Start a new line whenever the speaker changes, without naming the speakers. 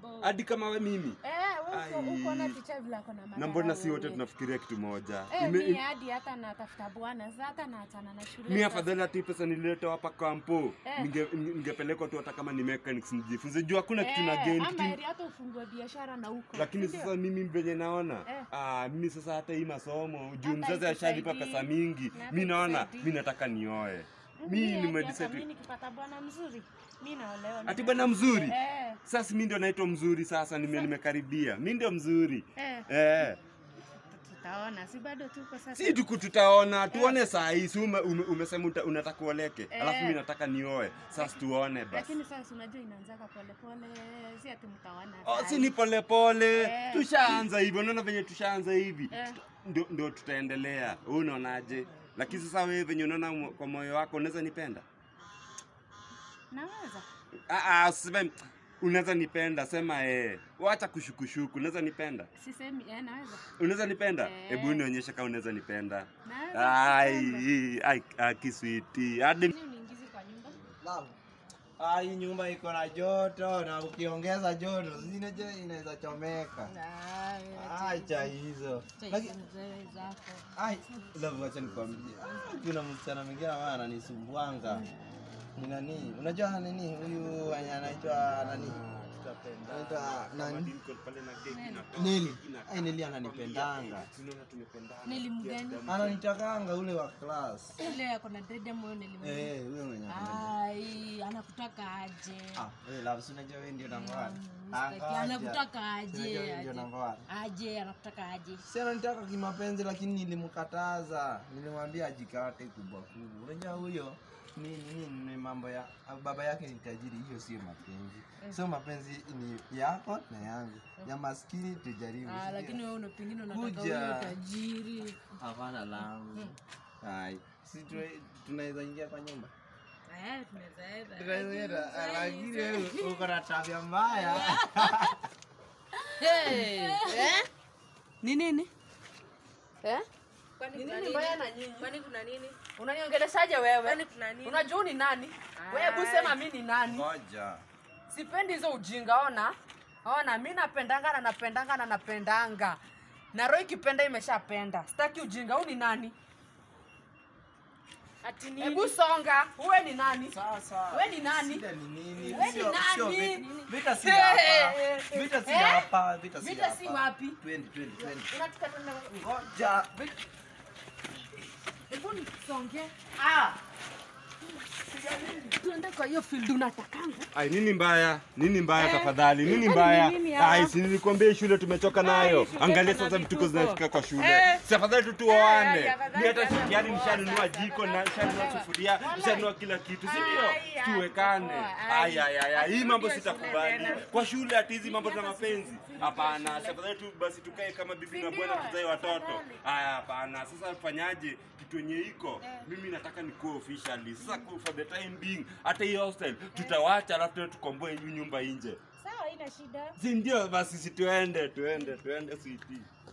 Bo.
hadi kama we mimi
Eh, wewe uko-
Ai.
uko na ticha vile ako na
na
madharau
mbona si wote
wewe.
tunafikiria kitu moja
Eh,
Ime-
mi hadi hata natafuta bwana sasa hata naachana na shule
mi
sasa.
afadhali hata hii pesa nilileta hapa kampo
Eh.
Ninge- ningepelekwa tu hata kama ni mechanics nijifunze juu hakuna kitu na
Eh,
gain
ama
kitu
heri hata ufungue biashara na huko
lakini
si ndio?
sasa mimi venye naona
Eh.
ah, mimi sasa hata hii masomo juu
Hata
mzazi ashalipa
ikusaidii.
pesa mingi
Na
mi naona
ikusaidii.
mi nataka nioe
Mi
mi
hadi hata
nimedecide
mi nikipata bwana mzuri mi naolewa
ati bwana mzuri
eh,
sasa mi ndio naitwa mzuri sasa nime, nimekaribia mi ndio mzuri
eh,
eh.
tutaona si bado tuko sasa
si tuku tutaona tuone saa hii si ume, ume, umesema uta- unataka uoleke
Eh.
alafu mi nataka nioe sasa tuone basi
lakini sasa unajua inaanzaka polepole si ati mtaona
Oh,
saa
si
hii.
ni polepole
Eh.
tushaanza hivyo unaona venye tushaanza hivi
Eh.
Tuta- ndio ndio tutaendelea wewe unaonaje lakini sasa wewe venye unaona mo- kwa moyo wako unaweza nipenda
naweza
Ah, ah, usiseme unaweza nipenda sema eh wacha kushukushuku unaweza nipenda
sisemi eh, naweza
unaweza nipenda
Eh.
hebu nionyeshe kama unaweza nipenda
naweza
ai
kupenda.
ai ai kiswiti hadi
Nini uniingize kwa nyumba
Love. Ah, hii nyumba iko na joto na ukiongeza joto zinaje inaweza chomeka.
Ah,
Acha hizo.
acha
Lakini
hizo mzee zako
ai, love acha nikwambie. Ah, Kuna msichana mwingine ambaye ananisumbuanga. Ni nani? Unajua nini? Huyu mwenye anaitwa nani? Anaitwa nani? Neli. Ai, Neli ananipendanga.
neli mgani
Ananitakanga ule wa class.
ile yako na dread ama wewe neli mgani
Eh, huyo mwenye ananipenda.
ai anakutaka aje
Ah, wewe love, si unajua wewe ndio number one.
Mstaki,
Angoja.
anakutaka
Si unajua
aje
wewe ndio
aje
number one.
aje anakutaka aje
Si ananitaka kimapenzi lakini nilimkataza. Nilimwambia ajikate kubwa kubwa. Unajua huyo ni, ni, ni mambo ya baba yake ni tajiri, hiyo sio mapenzi. Sio mapenzi ni yako na yangu. Ya maskini tujaribu.
Ah,
si ndio?
lakini wewe una pengine unataka
Kuja.
huyo tajiri
hapana langu. Hai. Si tu- tunaweza ingia kwa nyumba.
eh tunaweza enda
Tunaweza enda, lakini wewe uko na tabia mbaya.
Hey, eh? Ni nini? Eh?
Kwani
Ni
kuna
nini
nini?
mbaya na nyinyi?
Kwani kuna nini?
Unaniongeleshaje wewe?
Kwani kuna nini?
Unajua ni nani? Wewe hebu sema mimi ni nani?
Ngoja.
Sipendi hizo ujinga, ona. Ona, mimi napendanga na napendanga na napendanga. Na roho ikipenda imeshapenda. Sitaki ujinga. Huyu ni nani?
Ati nini?
Hebu songa. Uwe ni nani?
Sasa.
Wewe ni nani?
Shida ni nini?
Wewe ni
Sio- sio
nani?
vita- Vita si
Eh,
hapa.
eh, eh,
Vita si
eh?
hapa. Vita si
Vita si
hapa.
wapi?
Twende, twende, twende.
Unataka tuende
Ngoja.
Hebu nisonge. Ah. Tuende kwa hiyo field unatakanga.
Ai, nini mbaya? Nini mbaya
Eh,
tafadhali? Nini
kwani
mbaya?
ni nini hapa?
Ai, si nilikwambia hii shule tumechoka nayo.
shule
Angalia
kuna
sasa vituko
vituko.
zinafika kwa shule.
Eh.
Si afadhali tu tuoane.
Eh, afadhali
Mimi hata
hata
yani
kuoa
nishanunua
sasa,
jiko na
afadhali
nishanunua
kuolewa.
sufuria,
Wallahi.
nishanunua kila kitu, si
Ai,
ndio?
ai,
Tuwekane.
kuoa, ai.
Ai ai ai, ai, hii mambo
Asirudie shule
sitakubali.
tena.
Kwa shule ati hizi mambo za mapenzi. Hapana, si afadhali tu basi tukae kama bibi na bwana
ndio?
tuzae watoto.
Afadhali.
Aya, hapana. Sasa tufanyaje? Kitu yenye iko. Mimi nataka nikuwe officially. Sasa ku- for the time being, hata hii hostel tutawacha alafu tena tukomboe hii nyumba nje.
Sawa, ina shida.
Si ndio basi si tuende tuende tuende sweetie.